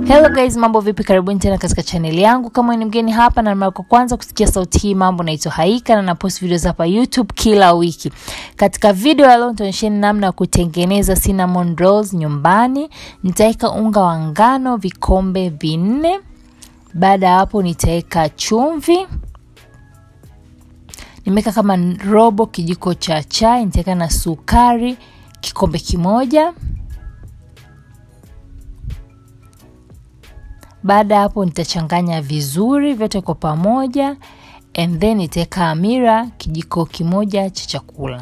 Hello guys, mambo vipi? Karibuni tena katika chaneli yangu. Kama ni mgeni hapa na mara kwa kwanza kusikia sauti hii, mambo naitwa Haika na napost videos hapa YouTube kila wiki. Katika video ya leo nitaonyesheni namna ya kutengeneza cinnamon rolls nyumbani. Nitaweka unga wa ngano vikombe vinne. Baada ya hapo nitaweka chumvi. Nimeweka kama robo kijiko cha chai, nitaweka na sukari kikombe kimoja. Baada ya hapo nitachanganya vizuri vyote kwa pamoja and then nitaweka amira kijiko kimoja cha chakula.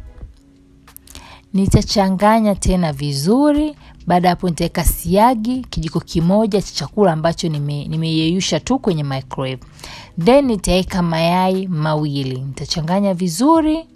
Nitachanganya tena vizuri. Baada ya hapo nitaweka siagi kijiko kimoja cha chakula ambacho nimeyeyusha nime tu kwenye microwave. Then nitaweka mayai mawili. Nitachanganya vizuri.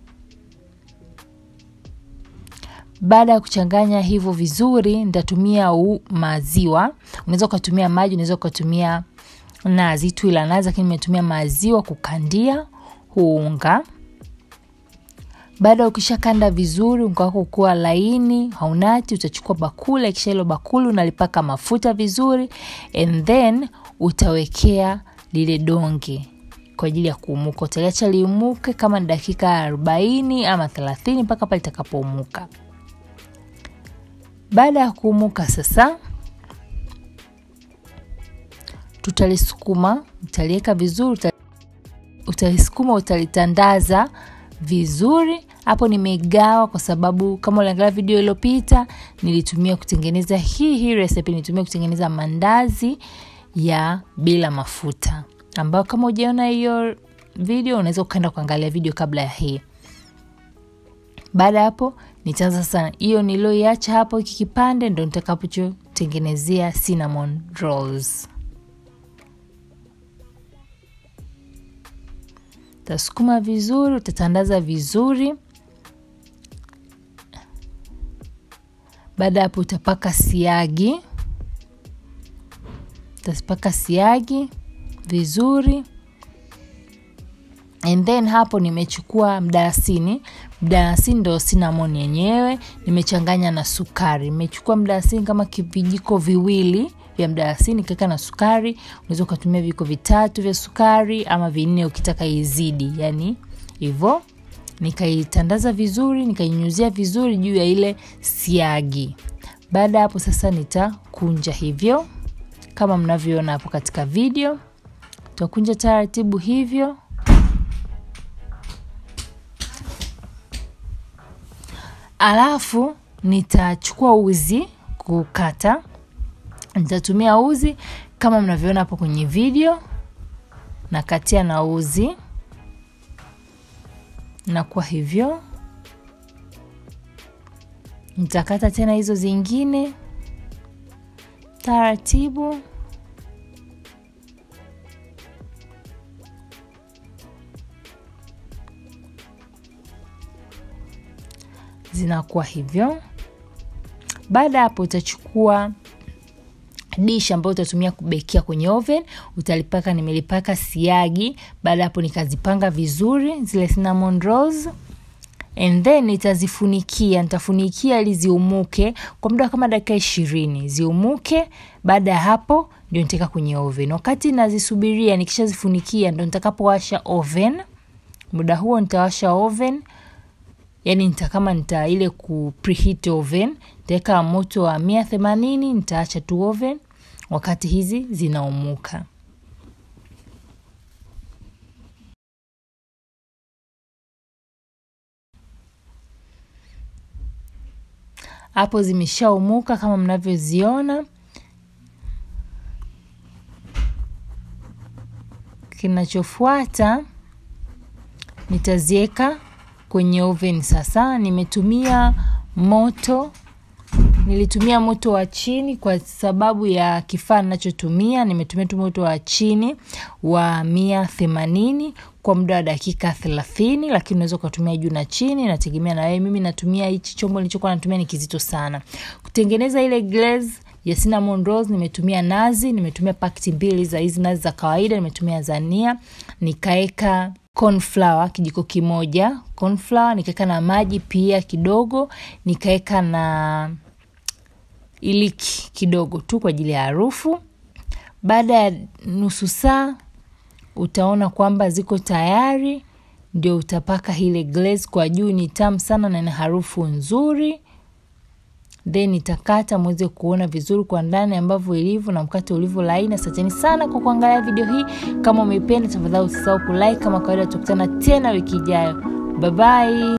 Baada ya kuchanganya hivyo vizuri, nitatumia maziwa. Unaweza ukatumia maji, unaweza ukatumia nazi tu, ila nazi, lakini nimetumia maziwa kukandia huu unga. Baada ya ukishakanda vizuri, unga wako kuwa laini, haunati, utachukua bakuli. Kisha hilo bakuli unalipaka mafuta vizuri, and then utawekea lile donge kwa ajili ya kuumuka. Utaliacha liumuke kama ni dakika arobaini ama thelathini mpaka pale litakapoumuka. Baada ya kuumuka sasa, tutalisukuma, utaliweka vizuri, utalisukuma, utalitandaza vizuri. Hapo nimegawa kwa sababu kama uliangalia video iliyopita, nilitumia kutengeneza hii hii recipe, nilitumia kutengeneza mandazi ya bila mafuta, ambayo kama hujaona hiyo video unaweza ukaenda kuangalia video kabla ya hii. Baada ya hapo nitaanza sasa, hiyo nilioiacha hapo, hiki kipande ndo nitakapotengenezea cinnamon rolls. Utasukuma vizuri, utatandaza vizuri. Baada ya hapo utapaka siagi, utapaka siagi vizuri and then hapo nimechukua mdalasini. Mdalasini ndo cinnamon yenyewe, nimechanganya na sukari. Nimechukua mdalasini kama vijiko viwili vya mdalasini, nikaweka na sukari. Unaweza ukatumia vijiko vitatu vya sukari ama vinne ukitaka izidi, yani hivyo. Nikaitandaza vizuri, nikainyunyuzia vizuri juu ya ile siagi. Baada ya hapo sasa nitakunja hivyo kama mnavyoona hapo katika video, tutakunja taratibu hivyo Alafu nitachukua uzi kukata. Nitatumia uzi kama mnavyoona hapo kwenye video, nakatia na uzi na kwa hivyo nitakata tena hizo zingine taratibu. zinakuwa hivyo. Baada ya hapo, utachukua dish ambayo utatumia kubekia kwenye oven, utalipaka. Nimelipaka siagi. Baada ya hapo, nikazipanga vizuri zile cinnamon rolls and then nitazifunikia. Nitafunikia ili ziumuke kwa muda kama dakika ishirini ziumuke. Baada ya hapo, ndio nitaweka kwenye oven. Wakati nazisubiria, nikishazifunikia ndo nitakapowasha oven. Muda huo nitawasha oven Yani nita kama nita ile ku preheat oven, nitaweka moto wa mia themanini, nitaacha tu oven wakati hizi zinaumuka. Hapo zimeshaumuka kama mnavyoziona. Kinachofuata nitaziweka kwenye oven sasa. Nimetumia moto, nilitumia moto wa chini kwa sababu ya kifaa ninachotumia. Nimetumia tu moto wa chini wa mia themanini kwa muda wa dakika thelathini, lakini unaweza ukatumia juu na chini, nategemea na wewe. Mimi natumia hichi chombo nilichokuwa natumia ni kizito sana. Kutengeneza ile glaze ya cinnamon rolls nimetumia nazi, nimetumia pakiti mbili za hizi nazi za kawaida, nimetumia zania, nikaeka corn flour kijiko kimoja corn flour, nikaweka na maji pia kidogo, nikaweka na iliki kidogo tu kwa ajili ya harufu baada ya nusu saa utaona kwamba ziko tayari ndio utapaka ile glaze kwa juu ni tamu sana na ina harufu nzuri then itakata mweze kuona vizuri kwa ndani ambavyo ilivyo na mkate ulivyo laini asanteni sana kwa kuangalia video hii kama umeipenda tafadhali usisahau kulike kama kawaida tukutana tena wiki ijayo bye bye